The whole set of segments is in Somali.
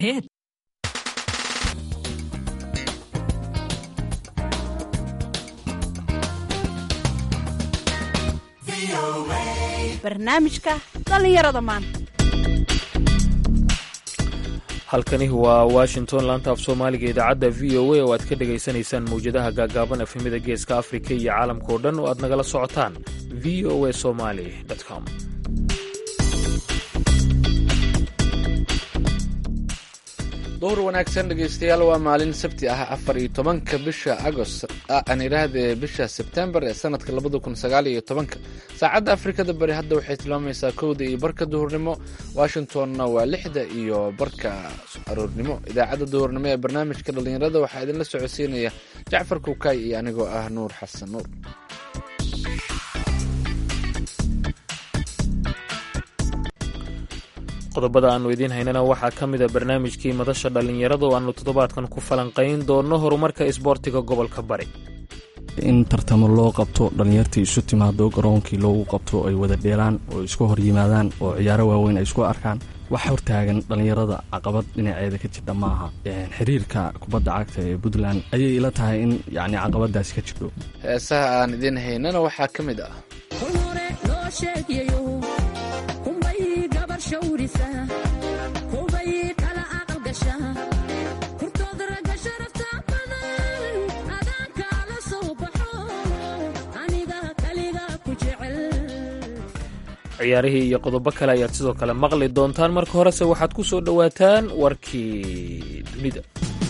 Hit. barnaamijka dhallinyarada maanta halkani waa washington laanta af soomaaliga idaacadda v o a oo aad ka dhegaysanaysaan mawjadaha gaagaaban efemida geeska afrika iyo caalamka oo dhan oo aad nagala socotaan v o a somali com duhur wanaagsan dhegaystayaal waa maalin sabti ah afar iyo tobanka bisha agost aan idhaahdee bisha sebtembar ee sanadka labada kun sagaal iyo tobanka saacadda afrikada bari hadda waxay tilmaamaysaa kowda iyo barka duhurnimo washingtonna waa lixda iyo barka aroornimo idaacadda duhurnimo ee barnaamijka dhallinyarada waxaa idinla socodsiinaya jacfar kuukay iyo anigoo ah nuur xasan nuur qodobada aannu idiin haynana waxaa ka mida barnaamijkii madasha dhallinyarada oo aannu toddobaadkan ku falanqayn doonno horumarka isboortiga gobolka bari in tartamo loo qabto dhallinyartii isu timaado garoonkii loogu qabto ay wada dheelaan oo isku hor yimaadaan oo ciyaaro waaweyn ay isku arkaan wax hortaagan dhallinyarada caqabad dhinaceeda ka jirta maaha xiriirka kubadda cagta ee puntland ayay ila tahay in yacni caqabadaasi ka jirto heesaha aan idiin haynana waxaa ka mid ah ciyaarihii iyo qodobo kale ayaad sidoo kale maqli doontaan marka horese waxaad ku soo dhowaataan warkii dunida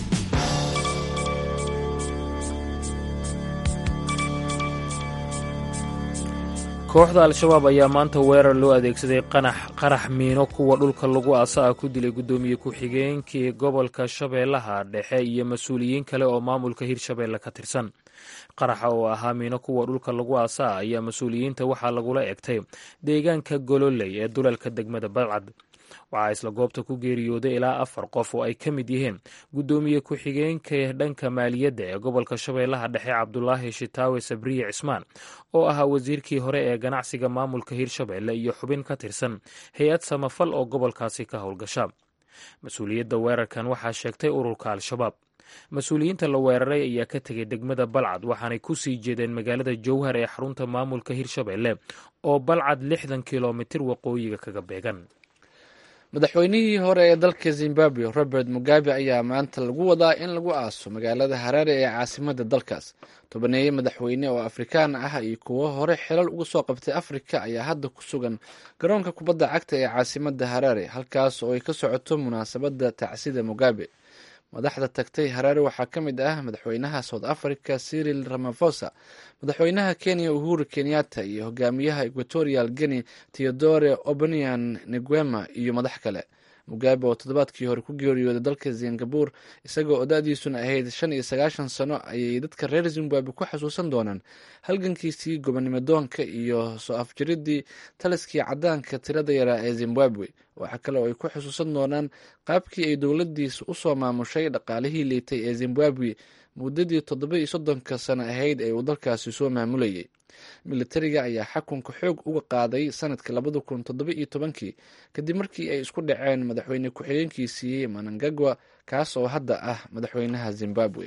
kooxda al-shabaab ayaa maanta weerar loo adeegsaday qarax miino kuwa dhulka lagu aasa ah ku dilay guddoomiye ku-xigeenkii gobolka shabeellaha dhexe iyo mas-uuliyiin kale oo maamulka hirshabeelle ka tirsan qaraxa oo ahaa miino kuwa dhulka lagu aasa ah ayaa mas-uuliyiinta waxaa lagula egtay deegaanka gololey ee dulalka degmada balcad waxaa isla goobta ku geeriyooday ilaa afar qof oo ay ka mid yihiin guddoomiye ku-xigeenka dhanka maaliyadda ee gobolka shabeellaha dhexe cabdulaahi shitaawe sabriye cismaan oo ahaa wasiirkii hore ee ganacsiga maamulka hirshabeelle iyo xubin ka tirsan hay-ad samafal oo gobolkaasi ka howlgasha mas-uuliyadda weerarkan waxaa sheegtay ururka al-shabaab mas-uuliyiinta la weeraray ayaa ka tegay degmada balcad waxaanay ku sii jeedeen magaalada jowhar ee xarunta maamulka hirshabeelle oo balcad lixdan kilomitir waqooyiga kaga beegan madaxweynihii hore ee dalka zimbabwe robert mugabe ayaa maanta lagu wadaa in lagu aaso magaalada haraare ee caasimada dalkaas tobaneeye madaxweyne oo afrikaan ah iyo kuwo hore xilal uga soo qabtay afrika ayaa hadda ku sugan garoonka kubadda cagta ee caasimada haraare halkaas oo ay ka socoto munaasabadda tacsida mugabe madaxda tagtay haraare waxaa ka mid ah madaxweynaha south africa cyril ramafosa madaxweynaha kenya uhuru kenyatta iyo hogaamiyaha equatorial guinea theodore obanian neguema iyo madax kale mugabe oo toddobaadkii hore ku geeriyooday dalka singabur isagoo odadiisuna ahayd shan iyo sagaashan sano ayay dadka reer zimbabwe ku xasuusan doonaan halgankiisii gobonimodoonka iyo soo afjiridii taliskii cadaanka tirada yaraa ee zimbabwe waxaa kale oo ay ku xusuusan doonaan qaabkii ay dowladiisa usoo maamushay dhaqaalihii liitay ee zimbabwe muddadii toddoba iyo soddonka sano ahayd ee uu dalkaasi soo maamulayay militariga ayaa xakunka xoog uga qaaday sanadka labada kun toddoba iyo tobankii kadib markii ay isku dhaceen madaxweyne ku-xigeenkiisii manangagwa kaas oo hadda ah madaxweynaha zimbabwe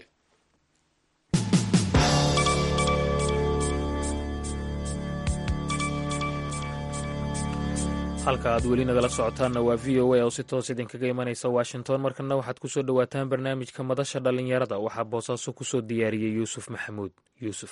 halka aad weli nagala socotaanna waa v o a oo si toos idinkaga imanaysa washington markana waxaad ku soo dhowaataan barnaamijka madasha dhallinyarada waxaa boosaaso ku soo diyaariyey yuusuf maxamuud yuusuf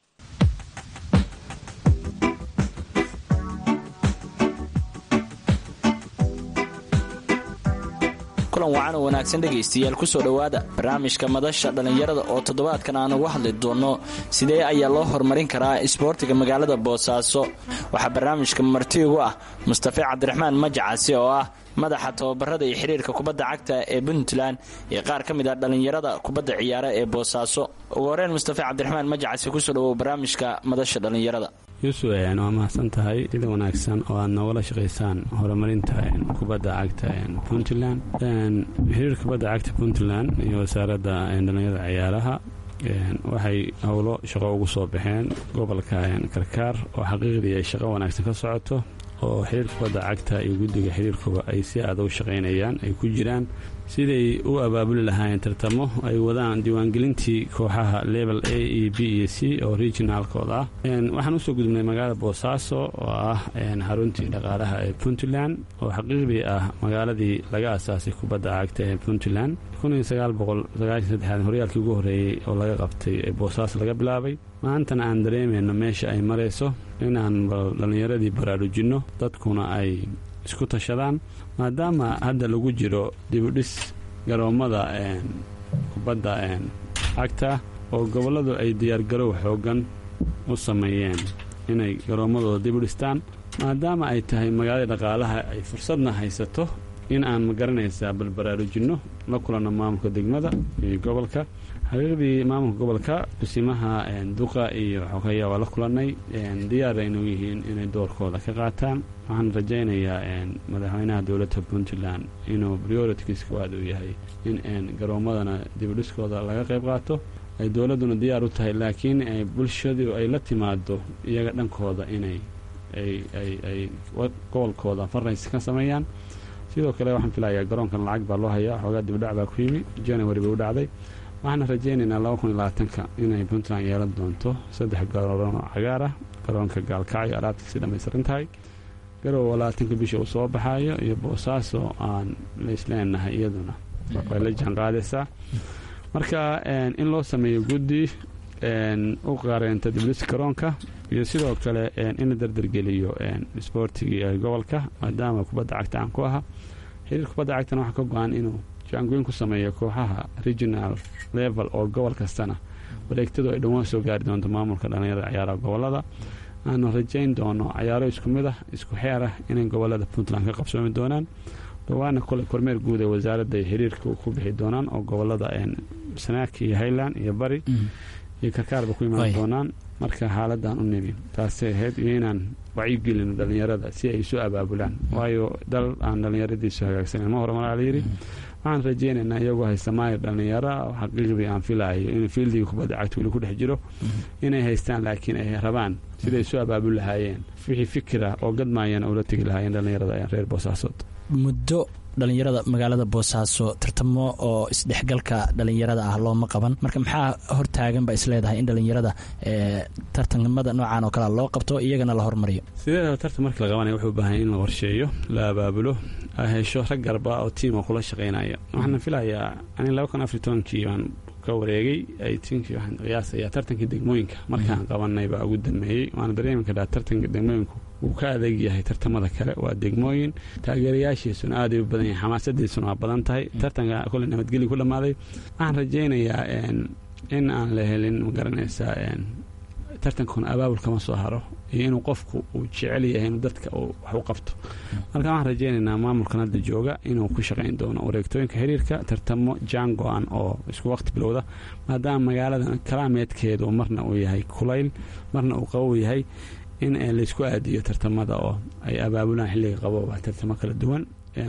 kulan wacan oo wanaagsan dhegaystayaal kusoo dhowaada barnaamijka madasha dhallinyarada oo toddobaadkan aan uga hadli doonno sidee ayaa loo horumarin karaa isboortiga magaalada boosaaso waxaa barnaamijka marti ugu ah mustafe cabdiraxmaan majacasi oo ah madaxa tababarada iyo xiriirka kubadda cagta ee puntland iyo qaar ka mid ah dhallinyarada kubadda ciyaara ee boosaaso ugu horeen mustafe cabdiraxmaan majacasi kusoo dhawow barnaamijka madasha dhallinyarada yuusuf waa mahadsan tahay sida wanaagsan oo aad noogala shaqaysaan horumarinta kubadda cagta puntland xiriirka kubadda cagta puntland iyo wasaaradda dhallinyarada ciyaaraha waxay howlo shaqo ugu soo baxeen gobolka karkaar oo xaqiiqdii ay shaqo wanaagsan ka socoto oo xiriirka kubadda cagta iyo guddiga xiriirkuba ay si aada u shaqaynayaan ay ku jiraan siday u abaabuli lahaayeen tartamo ay wadaan diiwaangelintii kooxaha level a e b iyo c oo regionaalkooda ah waxaan usoo gudubnay magaalada boosaaso oo ah xaruntii dhaqaalaha ee puntland oo xaqiiqdii ah magaaladii laga asaasay kubadda cagta ee puntland horyaalkii ugu horreeyey oo laga qabtay ee boosaaso laga bilaabay maantana aan dareemayno meesha ay marayso inaan dhallinyaradii baraarujinno dadkuna ay isku tashadaan maadaama hadda lagu jiro dibudhis garoommada kubadda cagta oo gobolladu ay diyaargarow xooggan u sameeyeen inay garoommadooda dib u dhistaan maadaama ay tahay magaalada dhaqaalaha ay fursadna haysato in aan magaranaysaa balbaraarujinno la kulanno maamulka degmada iyo gobolka xaqiiqdii maamulka gobolka kusimaha duqa iyo xogeya waa la kulannay diyaar aynu yihiin inay doorkooda ka qaataan waxaan rajaynayaa madaxweynaha dowladda puntland inuu prioritikiis koowaad uu yahay in garoommadana dibudhiskooda laga qayb qaato ay dowladduna diyaar u tahay laakiin bulshadu ay la timaado iyaga dhankooda inay ay gobolkooda farrays ka sameeyaan sidoo kale waxaan filayaa garoonkan lacag baa loo hayaa xoogaa dibudhac baa ku yimi january bay u dhacday waxaana rajaynaynaa laba kun iyo labaatanka inay puntland yeelan doonto saddex garoon oo cagaar ah garoonka gaalkacyo alaabtiisi dhammaystiran tahay garowa labaatanka bisha uu soo baxaayo iyo boosaaso aan laisleenahay iyaduna way la jaanqaadaysaa marka in loo sameeyo guddi u qareenta diblis garoonka iyo sidoo kale in la dardargeliyo isboortigii ee gobolka maadaama kubadda cagta aan ku ahaa xiriir kubadda cagtana waxaa ka go-an inuu jaangoyn ku sameeyo kooxaha regional level oo gobol kastana wareegtadu ay dhawaan soo gaari doonto maamulka dhallinyarada ciyaaraha gobolada aanu rajayn doono cayaaro isku mid ah isku xeer ah inay gobolada puntland ka qabsoomi doonaan dhawaana kole kormeer guud ee wasaaradda xiriirka ku bixi doonaan oo gobolada sanaak iyo highland iyo bari iyo karkaarba ku imaan doonaan marka xaaladan u nimi taasay ahayd iyo inaan wacyigelino dhallinyarada si ay isu abaabulaan waayo dal aan dhallinyaradiisu hagaagsanen ma horumar la yidhi waxaan rajaynaynaa iyagoo haysta maayir dhallinyaro xaqiiqdii aan filaayo inuu fiildiga kubadda cagta weli ku dhex jiro inay haystaan laakiin ay rabaan siday isu abaabul lahaayeen wixii fikira oo gadmaayana ula tegi lahaayeen dhallinyarada reer boosaasood muddo dhallinyarada magaalada boosaaso tartamo oo isdhexgalka dhallinyarada ah looma qaban marka maxaa hortaaganba isleedahay in dhallinyarada tartamada noocaan oo kale loo qabto iyagana la hormariyo sideedaba tartan markii la qabanaya wuxuu u baahan in la qorsheeyo la abaabulo ay hesho rag garba oo tiima kula shaqaynaya waxaana filayaa ani laba kun afar tobankii baan ka wareegay aytinkii waxaan qiyaasayaa tartankii degmooyinka markaan qabanay baa ugu dambeeyey waana dareemi karaa tartanka degmooyinku wuu ka adeeg yahay tartamada kale waa degmooyin taageerayaashiisuna aaday u badan yahay xamaasadiisuna waa badan tahay tartanka kole nabadgelya ku dhammaaday waxaan rajaynayaa in aan la helin magaranaysaa tartankuna abaabul kama soo haro iyo inuu qofku uu jecel yahay inuu dadka wax u qabto marka waxaan rajaynaynaa maamulkan hadda jooga inuu ku shaqayn doono wareegtooyinka xiriirka tartamo jaan go-an oo isku waqti bilowda maadaama magaaladan kalaameedkeedu marna uu yahay kulayl marna uu qabow yahay in laysku aadiyo tartamada oo ay abaabulaan xilliga qabooba tartamo kala duwan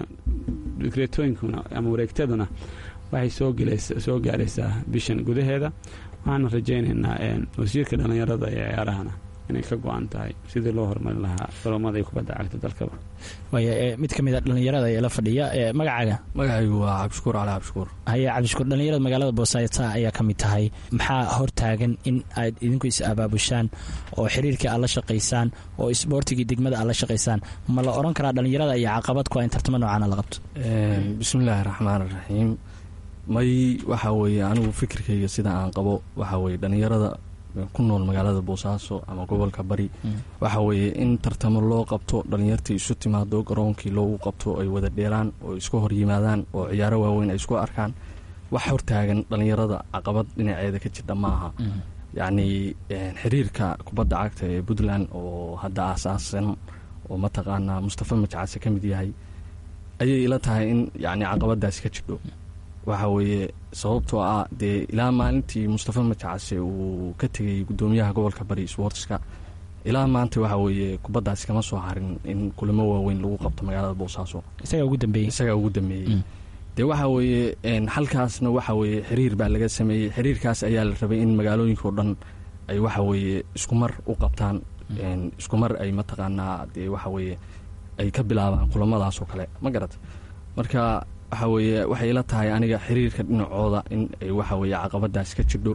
digreetooyinkuna ama wareegtaduna waxay soo gaaraysaa bishan gudaheeda waxaana rajaynaynaa wasiirka dhallinyarada ee ciyaarahana inay ka go-an tahay sidii loo horumarin lahaa garoomada iyo kubadda cagta dalkaba waaya mid ka mid a dhallinyarada ee la fadhiya magacaaga magacaygu waa cabdishukuur cali cabdishukuur haye cabdishukuur dhallinyarada magaalada boosaaso ayaa ka mid tahay maxaa hortaagan in aad idinku is abaabushaan oo xiriirkii aad la shaqaysaan oo isboortigii degmada aad la shaqaysaan ma la oran karaa dhallinyarada iyo caqabad ku in tartamo noocaana la qabto bismillaahi raxmaan raxiim may waxaa weeye anigu fikirkayga sida aan qabo waxaa weye dhallinyarada ku nool magaalada boosaaso ama gobolka bari waxa weeye in tartamo loo qabto dhallinyartii isu timaado garoonkii loogu qabto ay wada dheelaan oo isku hor yimaadaan oo ciyaaro waaweyn ay isku arkaan wax hortaagan dhallinyarada caqabad dhinaceeda ka jirta maaha yacnii xiriirka kubadda cagta ee puntland oo hadda aasaasan oo mataqaanaa mustafa majcase ka mid yahay ayay ila tahay in yacni caqabadaasi ka jirdho waxa weeye sababtoo ah dee ilaa maalintii mustafa majacase uu ka tegay guddoomiyaha gobolka bari sbortska ilaa maanta waxa weeye kubaddaasi kama soo harin in kulamo waaweyn lagu qabto magaalada boosaaso isagaa ugu dambeeyey isagaa ugu dambeeyey dee waxa weeye halkaasna waxa weeye xiriir baa laga sameeyey xiriirkaas ayaa la rabay in magaalooyinkao dhan ay waxa weeye isku mar u qabtaan isku mar ay mataqaanaa dee waxa weeye ay ka bilaabaan kulamadaas oo kale ma garat marka waxa weeye waxay ila tahay aniga xiriirka dhinacooda in ay waxa weeye caqabadaas ka jidho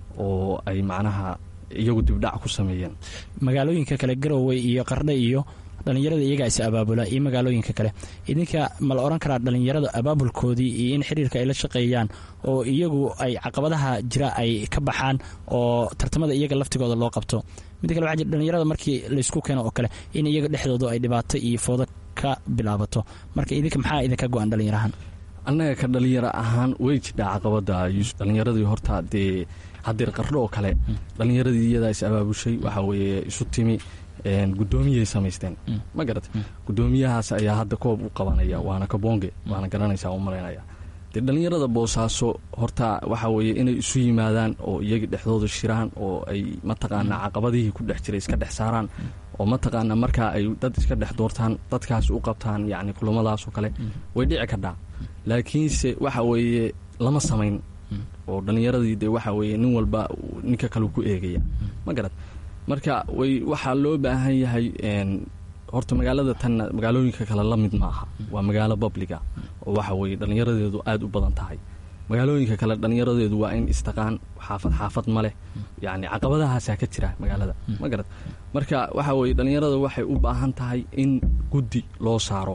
oo ay macnaha iyagu dibdhac ku sameeyeen magaalooyinka kale garowe iyo qardhe iyo dhallinyarada iyagaa is abaabula iyo magaalooyinka kale idinka ma la odhan karaa dhallinyarada abaabulkoodii iyo in xiriirka ay la shaqeeyaan oo iyagu ay caqabadaha jira ay ka baxaan oo tartamada iyaga laftigooda loo qabto midda kale waxaa jira dhallinyarada markii laysku keeno oo kale in iyaga dhexdooda ay dhibaato iyo foodo ka bilaabato marka idinka maxaa idinka go-an dhallinyarahan annaga ka dhalinyaro ahaan way jidhaa caqabada dhallinyaradii horta dee hadeer qardho oo kale dhallinyaradii iyadaa is abaabushay waxa weeye isu timi guddoomiyay samaysteen ma garat guddoomiyahaas ayaa hadda koob u qabanaya waana kabonge waana garanaysaa u malaynaya dee dhallinyarada boosaaso horta waxa weeye inay isu yimaadaan oo iyaga dhexdooda shiraan oo ay mataqaanaa caqabadihii ku dhex jiray iska dhex saaraan oo mataqaanaa markaa ay dad iska dhex doortaan dadkaas u qabtaan yacni kulamadaas oo kale way dhici kadhaa laakiinse waxa weeye lama samayn oo dhallinyaradii dee waxa weeye nin walba ninka kale ku eegaya ma garad marka way waxaa loo baahan yahay horta magaalada tanna magaalooyinka kale la mid ma aha waa magaalo babliga oo waxa weeye dhallinyaradeedu aada u badan tahay magaalooyinka kale dhallinyaradeedu waa in istaqaan xaafad xaafad ma leh yacni caqabadahaasaa ka jira magaalada ma garad marka waxa weeye dhallinyarada waxay u baahan tahay in guddi loo saaro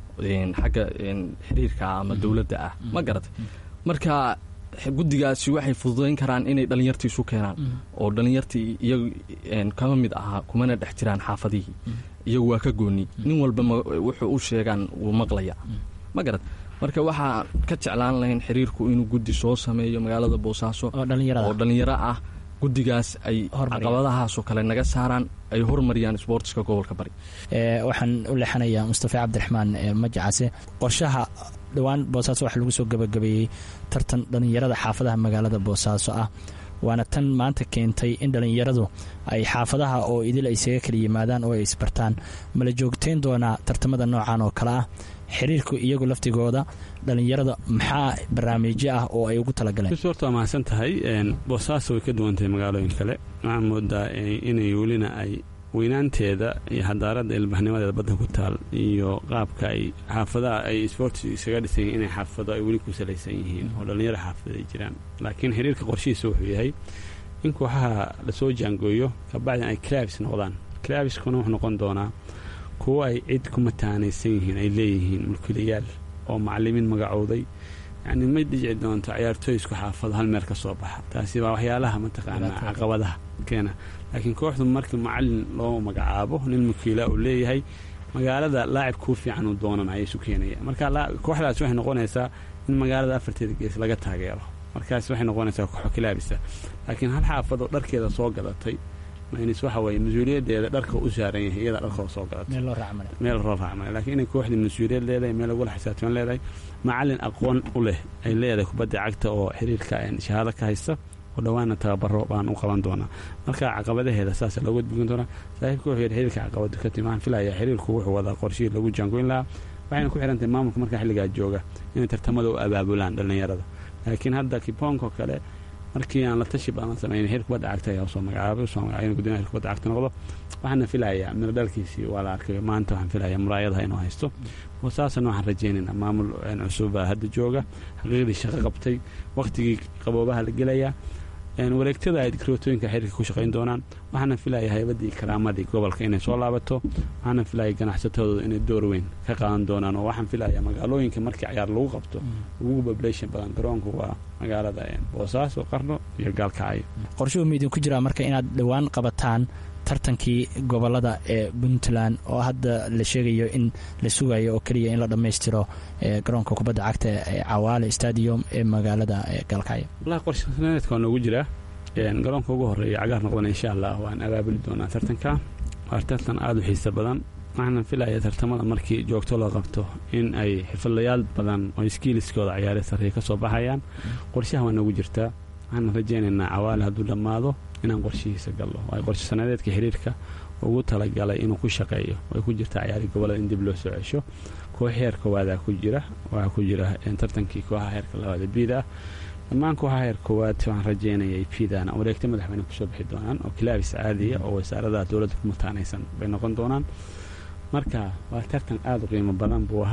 xagga xiriirka ama dowladda ah ma garad marka guddigaasi waxay fududayn karaan inay dhallinyartii isu keenaan oo dhallinyartii iyagu kama mid ahaa kumana dhex jiraan xaafadihii iyagu waa ka gooni nin walba wuxuu u sheegaan wuu maqlaya ma garad marka waxaa ka jeclaan lahayn xiriirku inuu guddi soo sameeyo magaalada boosaaso oo dhallinyaro ah guddigaas ay caqabadahaasoo kale naga saaraan ay hormariyaan sboortiska gobolka bari waxaan u leexanayaa mustafa cabdiraxmaan majacase qorshaha dhowaan boosaaso waxaa lagu soo gabagabeeyey tartan dhallinyarada xaafadaha magaalada boosaaso ah waana tan maanta keentay in dhallinyaradu ay xaafadaha oo idil ay isaga kala yimaadaan oo ay isbartaan mala joogteyn doonaa tartamada noocan oo kale ah xiriirku iyagu laftigooda dhallinyarada maxaa barnaamijyo ah oo ay ugu talagaleen horta waa mahadsan tahay boosaaso way ka duwan tahay magaalooyin kale waxaa moodaa inay welina ay weynaanteeda iyo xadaaradda ilbaxnimadeeda badda ku taal iyo qaabka ay xaafadaha ay sboorti isaga dhisan yihin inay xaafado ay weli ku salaysan yihiin oo dhallinyaro xaafada ay jiraan laakiin xiriirka qorshihiisa wuxuu yahay in kooxaha lasoo jaangooyo kabacdin ay clabs noqdaan clabskuna wuxuu noqon doonaa kuwo ay cid ku mataanaysan yihiin ay leeyihiin mulkiilayaal oo macalimiin magacowday yacni ma dhici doonto ciyaartooy isku xaafado hal meel ka soo baxa taasi waa waxyaalaha mataqaanaa caqabadaha keena laakiin kooxdu markii macalin loo magacaabo nin mulkiila uu leeyahay magaalada laacib kuu fiican uu doonanaya isu keenaya marka kooxdaas waxay noqonaysaa in magaalada afarteeda gees laga taageero markaas waxay noqonaysaa kooxo kilaabisa laakiin hal xaafadoo dharkeeda soo gadatay maynis waxa weeye mas-uuliyadeeda dharka u saaran yahay iyada dharkoo soo gadatay meel loo raacmale laakiin inay kooxdii mas-uuliyad leedahay meel lagula xisaabtaman leedahay macalin aqoon u leh ay leedahay kubadda cagta oo xiriirka shahaado ka haysta oo dhowaana tababaro baan u qaban doonaa marka caqabadaheeda saas looga dugin doonaa saaxiibka wuxuu yidhi xiriirka caqabadu ka timi waxaan filayaa xiriirku wuxuu wadaa qorshihii lagu jaangoyn lahaa waxayna ku xiran tahay maamulka markaa xilligaa jooga inay tartamada u abaabulaan dhallinyarada laakiin hadda kiboonkoo kale markii aan la tashi badan samayn xir kubadda cagta ayaa usoo magacaabay usoo magacay in guddoomiyaha kubadda cagta noqdo waxaana filayaa miro dhalkiisii waa la arkay maanta waxaan filayaa muraayadaha inuu haysto saasana waxaan rajaynaynaa maamul cusuba hadda jooga xaqiiqdii shaqo qabtay waqtigii qaboobaha la gelayaa wareegtada ay dikrotooyinka xiriirka ku shaqayn doonaan waxaana filaya haybadii karaamadii gobolka inay soo laabato waxaana filaya ganacsatadooda inay door weyn ka qaadan doonaan oo waxaan filaya magaalooyinka markii cayaar lagu qabto ugu population badan garoonku waa magaalada boosaaso qarno iyo gaalkacyo qorshuhu ma idinku jiraa marka inaad dhowaan qabataan tartankii gobolada ee puntland oo hadda la sheegayo in la sugayo oo keliya in la dhammaystiro garoonka kubadda cagta ee cawaale stadium ee magaalada gaalkacyo wallahi qorshaneedka waa noogu jiraa garoonka ugu horeeya cagaar noqdana insha allah waan abaabuli doonaa tartanka waa tartan aada u xiisa badan waxaana filaya tartamada markii joogto loo qabto in ay xirfadlayaal badan oo iskiiliskooda ciyaare sarreeya ka soo baxayaan qorshaha waa noogu jirtaa waxaana rajaynaynaa cawaale hadduu dhammaado inaan qorshihiisa gallo waayo qorshe sanadeedka xiriirka ugu talagalay inuu ku shaqeeyo way ku jirtaa ciyaari gobolada in dib loo soo cesho koox heer koowaada ku jira waxaa ku jira tartankii kooxaha heerka labaada biida ah dhammaan kooxaha heer koowaad waxaan rajaynayay piidana wareegta madaxweyne kusoo bixi doonaan oo kilaabis caadiya oo wasaaradaha dowladda ku mataanaysan bay noqon doonaan marka waa tartan aada u qiimo badan buu ahaa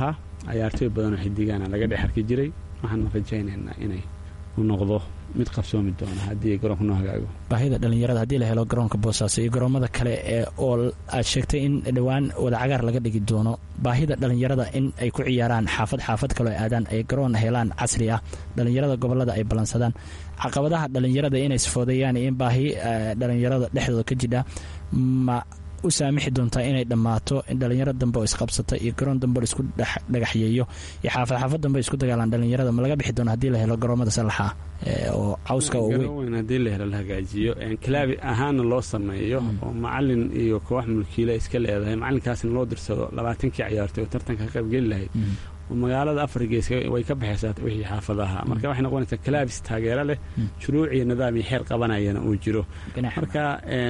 cayaartooy badanoo xidigaana laga dhex arki jiray waxaanu rajaynaynaa inay u noqdo mid qabsoomi doona haddii garoonka noo hagaago baahida dhalinyarada haddii la helo garoonka boosaaso iyo garoomada kale ee oo aad sheegtay in dhowaan wada cagaar laga dhigi doono baahida dhalinyarada in ay ku ciyaaraan xaafad xaafad kaloo aadaan ay garoon helaan casri ah dhalinyarada gobolada ay ballansadaan caqabadaha dhalinyarada inay sifoodeeyaan iyo in baahi dhalinyarada dhexdooda ka jidha ma u saamixi doontaa inay dhammaato in dhalinyaro dambe oo isqabsata iyo garoon dambe oo isku dhagaxyeeyo iyo xaafad xaafad dambe isku dagaalaan dhalinyarada ma laga bixi doona hadii la helo garoomada salaxa oo cawska weyn haddii la helo la hagaajiyo kilaabi ahaana loo sameeyo oo macalin iyo koox mulkiila iska leedahay macalinkaasna loo dirsado labaatankii ciyaartay oo tartanka ka qaybgeli lahayd magaalada afar gees way ka baxaysaa wixii xaafadaha marka waxay noqonaysaa kalaabis taageero leh shuruuc iyo nidaam iyo xeer qabanayana uu jiro marka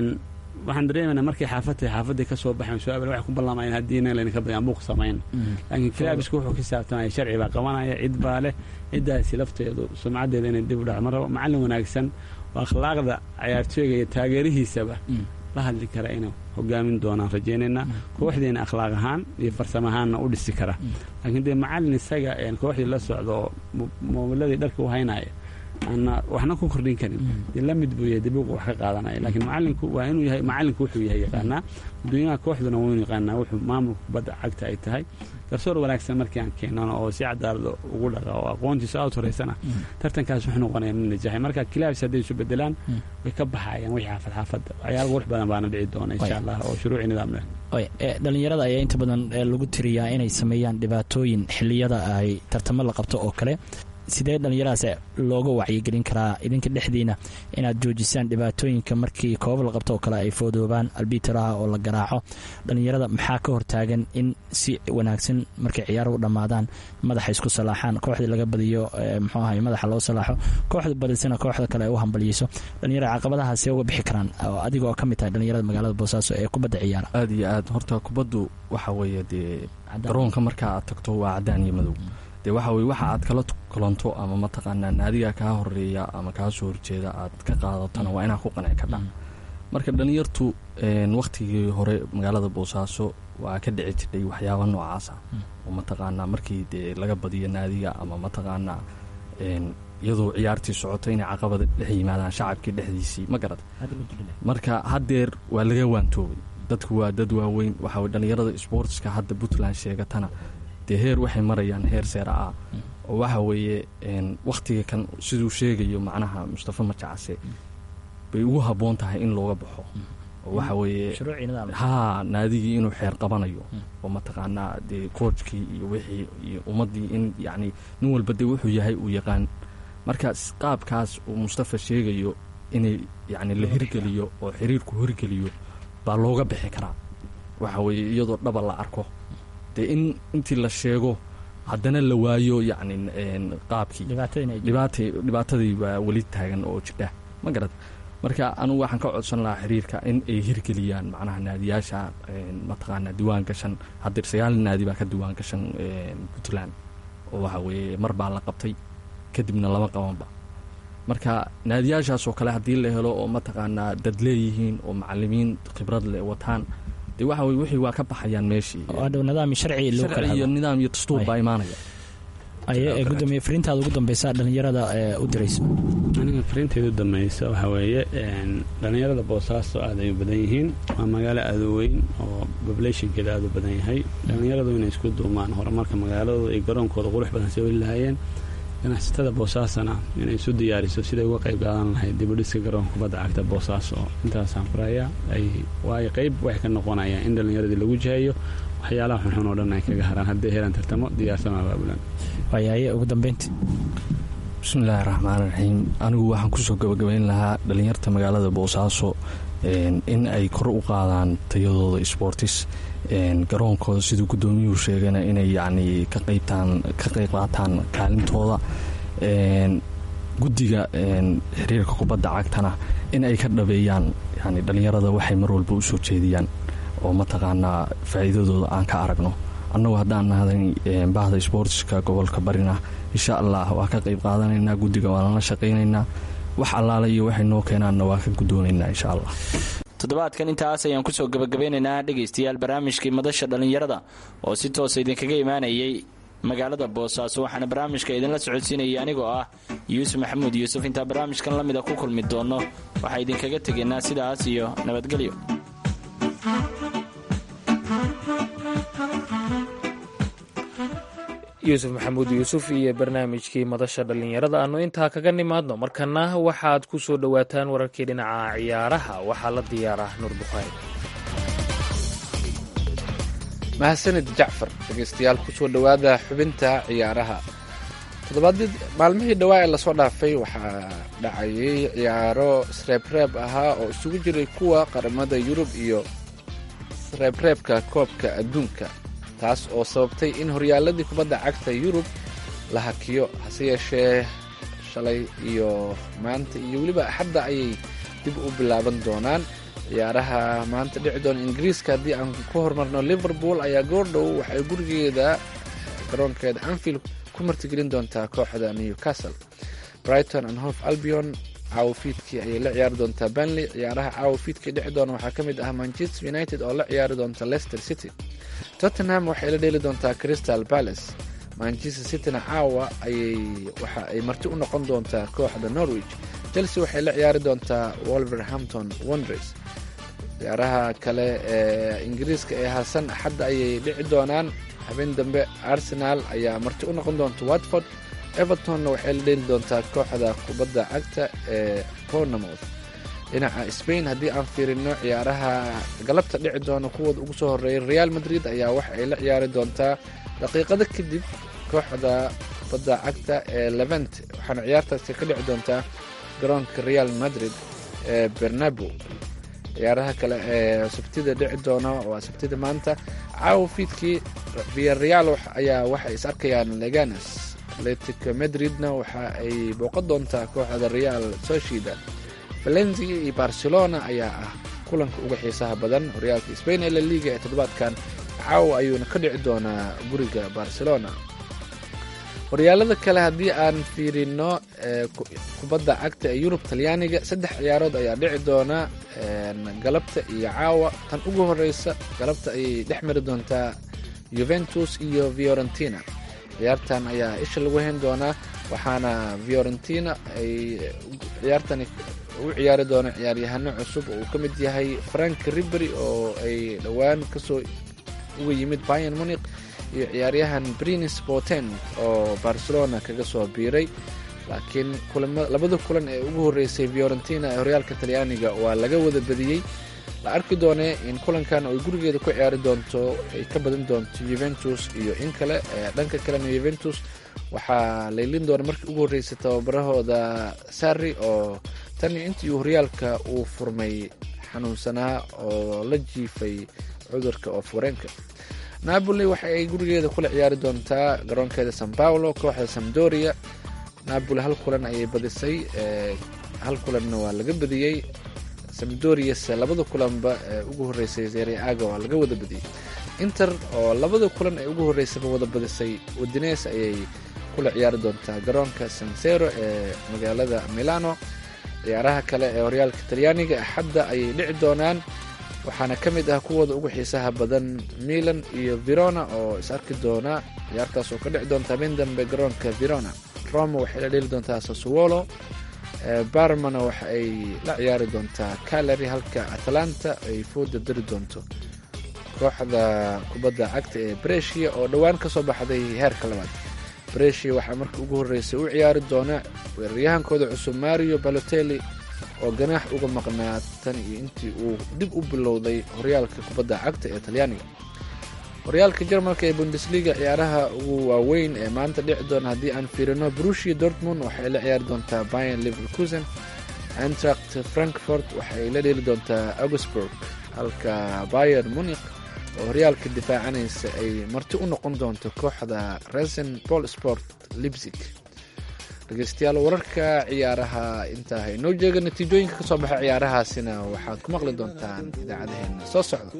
waxaan dareemayna markay xaafadtahay xaafadday ka soo baxayn su-aabal waxay ku ballaamayan haddii inaan laydinka badyan buuq samayn laakiin kilaabisku wuxuu ka saabtanaya sharci baa qabanaya cid baa leh ciddaasi lafteedu sumcaddeeda inay dib u dhac ma rabo macallin wanaagsan oo akhlaaqda cayaartooyga iyo taageerihiisaba la hadli kara inuu hogaamin doonaan rajaynaynaa kooxdiina akhlaaq ahaan iyo farsamo ahaanna u dhisi kara laakiin dee macallin isaga kooxdii la socda oo moobiladii dharka u haynaya aana waxna ku kordhin karin dee la mid buu yahay dibuuqa wax ka qaadanaya laakiin macallinku waa inuu yahay macallinku wuxuu yahay yaqaanaa adduunyaha kooxduna waa inuu yaqaanaa wuxuu maamulka kubadda cagta ay tahay garsoor wanaagsan markii aan keenano oo si cadaalada ugu dhaqa oo aqoontiisa aad horeysana tartankaas wuxuu noqonaya mid najaxay marka kilaabis hadday isu bedelaan way ka baxayaan wixii xaafad xaafadda waxyaala qurux badan baana dhici doona insha allah oo shuruuci nidaam leh dhalinyarada ayaa inta badan lagu tiriyaa inay sameeyaan dhibaatooyin xiliyada ay tartamo la qabto oo kale sidee dhallinyaradaas looga wacyigelin karaa idinka dhexdiina inaad joojisaan dhibaatooyinka markii koobab la qabto oo kale ay foodoobaan albitaraha oo la garaaco dhallinyarada maxaa ka hortaagan in si wanaagsan markay ciyaaro u dhammaadaan madaxa isku salaaxaan kooxdii laga badiyo muxuu ahay madaxa loo salaaxo kooxda badisana kooxda kale ay u hambaliyeyso dhallinyarada caqabadahaasee uga bixi karaan adiga oo ka mid tahay dhallinyarada magaalada boosaaso ee kubadda ciyaara aada iyo aad horta kubaddu waxa weeye dee garoonka markaa aad tagto waa cadaan iyo madow dee waxa weye waxa aad kala kulanto ama mataqaanaa naadiga kaa horeeya ama kaa soo horjeeda aad ka qaadatona waa inaa ku qanci kadha marka dhalinyartu wakhtigii hore magaalada boosaaso waa ka dhici jirdhay waxyaaba noocaasa oo mataqaanaa markii dee laga badiyo naadiga ama mataqaanaa iyadoo ciyaartii socoto inay caqabada dhex yimaadaan shacabkii dhexdiisii ma garad marka haddeer waa laga waantoobay dadku waa dad waaweyn waxaa dhalinyarada sboortska hadda puntland sheegatana dee heer waxay marayaan heer seera ah oo waxa weeye wakhtiga kan siduu sheegayo macnaha mustafa majacase bay ugu habboon tahay in looga baxo oo waxa weeye haa naadigii inuu xeer qabanayo oo mataqaanaa dee koojkii iyo wixii iyo ummaddii in yacni nin walba dee wuxuu yahay uu yaqaan marka qaabkaas uu mustafa sheegayo inay yacni la hirgeliyo oo xiriirku hirgeliyo baa looga bixi karaa waxa weeye iyadoo dhaba la arko dee in intii la sheego haddana la waayo yacni qaabkii dhibaatadii waa weli taagan oo jidha ma garad marka anugu waxaan ka codsan lahaa xiriirka in ay hirgeliyaan macnaha naadiyaasha mataqaanaa diwaan gashan haddeer sagaal naadi baa ka diwaan gashan puntland oo waxa weeye mar baa la qabtay kadibna lama qabanba marka naadiyaashaasoo kale haddii la helo oo mataqaanaa dad leeyihiin oo macalimiin khibrad leh wataan de waxa weye wixii waa ka baxayaan meeshii nidaam sharci loo kala iyo nidaam iyo dastuur baa imaanaya aye gudoomiye fariintaada ugu dambeysa dhalinyarada u dirayso aniga fariinteeda u dambeysa waxaa weeye dhalinyarada boosaaso aad ay u badan yihiin waa magaalo aada u weyn oo populationkeeda aada u badan yahay dhalinyaradu inay isku duumaan horumarka magaaladooda iyo garoonkooda qurux badan soo weli lahaayeen ganacsatada boosaasana inay isu diyaariso siday uga qayb qaadan lahayd dibudhiska garoonka kubadda cagta boosaaso intaasaan furayaa ay waayo qayb waxay ka noqonayaan in dhallinyaradii lagu jihayo waxyaalaha xunxun oo dhan ay kaga haraan hadday helaan tartamo diyaarsan abaabulan waayaye ugu dambeyntii bismillaahi raxmaan raxiim anigu waxaan kusoo gabagabayn lahaa dhallinyarta magaalada boosaaso in ay kor u qaadaan tayadooda sboortis garoonkooda siduu guddoomiyuhu sheegana inay yacni ka qaybtaan ka qayb qaataan kaalintooda guddiga xiriirka kubadda cagtana in ay ka dhabeeyaan yani dhallinyarada waxay mar walba u soo jeediyaan oo mataqaanaa faa'iidadooda aan ka aragno annagu haddaan nahday bahda sboortiska gobolka barina insha allah waa ka qayb qaadanaynaa guddiga waa lala shaqaynaynaa wax allaala iyo waxay noo keenaanna waa ka guddoonaynaa insha allah toddobaadkan intaas ayaan kusoo gabagabeynaynaa dhegaystayaal barnaamijkii madasha dhallinyarada oo si toosa idinkaga imaanayay magaalada boosaaso waxaana barnaamijka idinla socodsiinayay anigoo ah yuusuf maxamuud yuusuf intaa barnaamijkan la mida ku kulmi doonno waxaa idinkaga tegaynaa sidaas iyo nabadgelyo yuusuf maxamuud yuusuf iyo barnaamijkii madasha dhallinyarada aannu intaa kaga nimaadno markana waxaad ku soo dhowaataan wararkii dhinaca ciyaaraha waxaa la diyaaraa nuur bukhaari mahadsanid jacfar dhegeystayaal kusoo dhowaada xubinta ciyaaraha toddobaadii maalmihii dhawaa ee lasoo dhaafay waxaa dhacayay ciyaaro sreebreeb ahaa oo isugu jiray kuwa qaramada yurub iyo sreebreebka koobka adduunka taas oo sababtay in horyaaladii kubadda cagta yurub la hakiyo hase yeeshee shalay iyo maanta iyo weliba axadda ayay dib u bilaaban doonaan ciyaaraha maanta dhici doona ingiriiska haddii aan ku horumarno liverpool ayaa goordhow waxay gurigeeda garoonkeeda anfield ku martigelin doontaa kooxda newcastle brighton and hof albion caawafiidkii ayay la ciyaari doontaa benley ciyaaraha caawafiidkii dhici doona waxaa ka mid ah manchester united oo la ciyaari doonta leicester city tottenham waxay la dheeli doontaa crystal palace manchester cityna caawa ayay waxa ay marti u noqon doontaa kooxda norwich chelsea waxay la ciyaari doontaa wolverhampton wonders ciyaaraha kale ee ingiriiska ee harsan axadda ayay dhici doonaan habeen dambe arsenal ayaa marti u noqon doonta watford evertonna waxay la dheeli doontaa kooxda kubadda cagta ee bournemouth dhinaca spain haddii aan fiirino ciyaaraha galabta dhici doona kuwooda ugu soo horeeyay real madrid ayaa waxa ay la ciyaari doontaa daqiiqado kadib kooxda kubadda cagta ee levent waxaana ciyaartaasi ka dhici doontaa garoonka real madrid ee bernabo ciyaaraha kale ee sabtida dhici doona waa sabtida maanta caawa fiidkii viareal ayaa waxay is arkayaan leganes atletico madridna waxa ay booqan doontaa kooxda real sociedad valencia iyo barcelona ayaa ah kulanka uga xiisaha badan horyaalka spain ee la liga ee toddobaadkan caawa ayuuna ka dhici doonaa guriga barcelona horyaalada kale haddii aan fiirino kubadda cagta ee yurub talyaaniga saddex ciyaarood ayaa dhici doona galabta iyo caawa tan ugu horeysa galabta ayay dhex mari doontaa juventus iyo fiorentina ciyaartan ayaa isha lagu hayn doonaa waxaana fiorentina ay ciyaartani u ciyaari doona ciyaaryahano cusub oo uu ka mid yahay frank ribery oo ay dhowaan kasoo uga yimid bayan muniq iyo ciyaaryahan brinis boten oo barcelona kaga soo biiray laakiin labada kulan ee ugu horeysay fiorentina ee horyaalka talyaaniga waa laga wada badiyey la arki doonee in kulankan ay gurigeeda ku ciyaari doonto ay ka badan doonto juventus iyo in kale dhanka kalena juventus waxaa laylin doona markii ugu horreysay tababarahooda sarri oo tan iyo intii horyaalka uu furmay xanuunsanaa oo la jiifay cudurka oo fureenka napoli waxa ay gurigeeda kula ciyaari doontaa garoonkeeda san paulo kooxda samdoria napoli hal kulan ayay badisay hal kulanna waa laga badiyey samdorias labada kulanba ee ugu horeysay serie aga waa laga wada badiyey inter oo labada kulan ee ugu horeysaba wada badisay udines ayay kula ciyaari doontaa garoonka sansero ee magaalada milano ciyaaraha kale ee horyaalka talyaaniga axadda ayay dhici doonaan waxaana ka mid ah kuwooda ugu xiisaha badan milan iyo verona oo is arki doona ciyaartaas oo ka dhici doonta habeen dambe garoonka verona roma waxay la dheli doontaa sassuolo barmana waxa ay la ciyaari doontaa calary halka atalanta ay fooda dari doonto kooxda kubadda cagta ee bresia oo dhowaan ka soo baxday heerka labaad bresia waxaa markii ugu horreysay u ciyaari doona weeraryahankooda cusub mario balotelli oo ganaax uga maqnaa tan iyo intii uu dib u bilowday horyaalka kubadda cagta ee talyaaniga horyaalka jarmalka ee bundesliga ciyaaraha ugu waaweyn ee maanta dhici doona haddii aan fiirino brushia dortmund waxay la ciyaari doontaa bayan liverkusen antract frankfort waxay la dheeli doontaa augsburg halka bayer munik oo horyaalka difaacanaysa ay marti u noqon doonto kooxda resen bol sport libsig dhegeystayaal wararka ciyaaraha intaa haynoo jeega natiijooyinka ka soo baxa ciyaarahaasina waxaad ku maqli doontaan idaacadaheena soo socda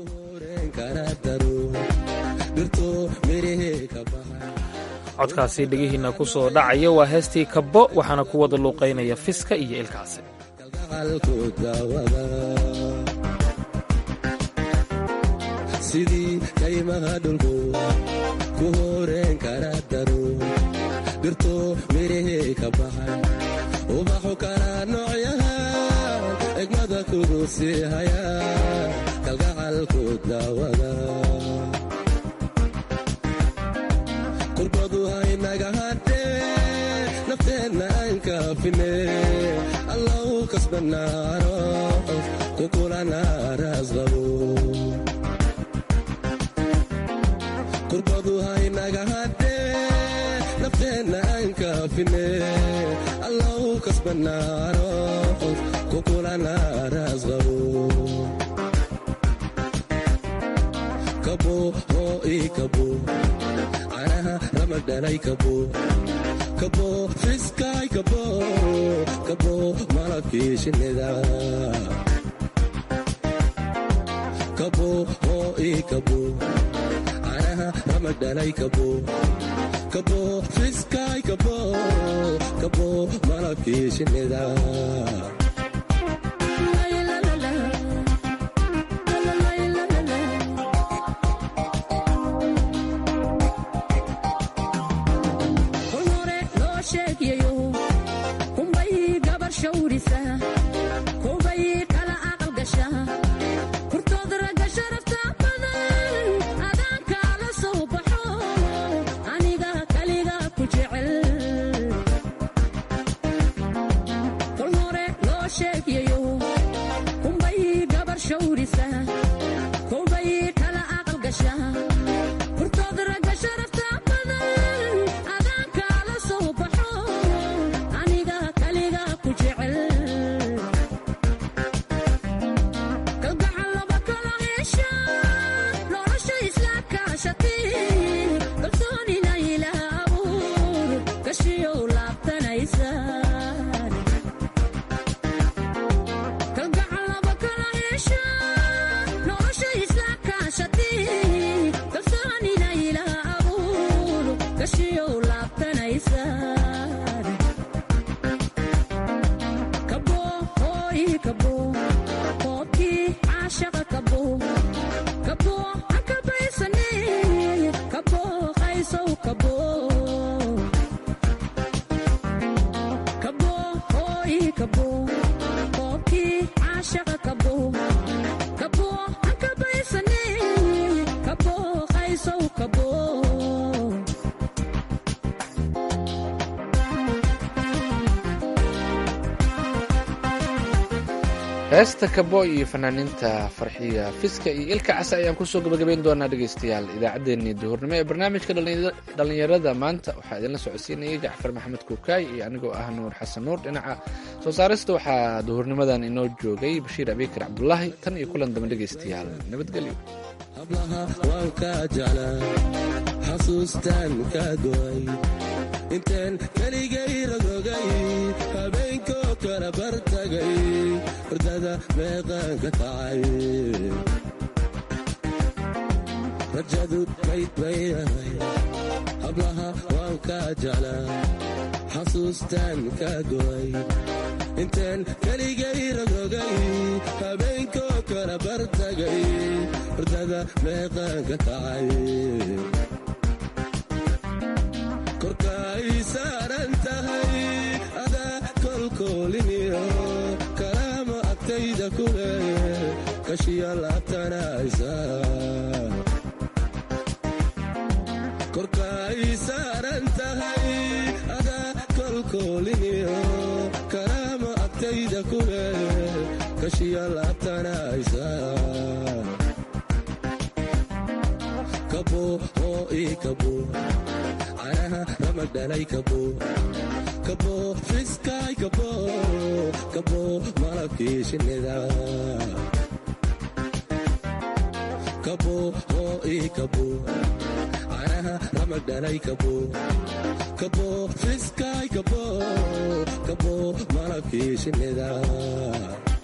codkaasi dhegihiina ku soo dhacaya waa heestii kabbo waxaana ku wada luuqaynaya fiska iyo ilkaasi sidii kaymaha dhulku ku horeen kara daro dhirto mirihii ka baxay ubaxu kala noocyahan egmada kugu sii haya kalgacalku daawada qurbadu haynaga hadhee nafteenna aan kaafine allau kasbanaaro kukulana raasqabo qurbadu haynaga hadhee nafteenna aan kaafine allau kasbanaaro kukulana raasqabo kabo oo ii kabo canaha ramadhalay kabo kabo fiskaay kabo kabo malabkii shinnida kabo oo ii kabo canaha ramadhalay kabo kabo fiskaay kabo kabo malabkii shinnida heesta kabo iyo fanaaniinta farxiya fiska iyo ilka casa ayaan kusoo gabagabayn doonaa dhegaystayaal idaacaddeenii duhurnimo ee barnaamijka dhallinyarada maanta waxaa idinla socodsiinayay jacfar maxamed kuukaay iyo anigoo ah nuur xasan nuur dhinaca soo saarista waxaa duhurnimadan inoo joogay bashiir abiikar cabdulaahi tan iyo kulan dambe dhegaystayaal nabadgelyo hablaha waan kaa jeclaa xasuustaan kaa go'ay intaan keligay ragogay habeenkoo kala bartagay hordada meeqaan ka kacay rajadu mayd bay ahay hablaha waan kaa jeclaa xasuustaan kaa go'ay intaan keligay ragogay habeenkoo kala bartagay hordada meeqaan ka kacay korkaay saaran tahay adaa kolkooliniyo kalaama agtayda ku leh kashiya laabtanaysa korkaay saaran tahay adaa kolkooliniyo kalaama agtayda ku leh kashiya laabtanaysa kabo oo ii kabo canaha ramadhalay kabo kabo fiskaay kabo kabo malabkii shinnida kabo oo ii kabo canaha ramadhalay kabo kabo fiskaay kabo kabo malabkii shinnida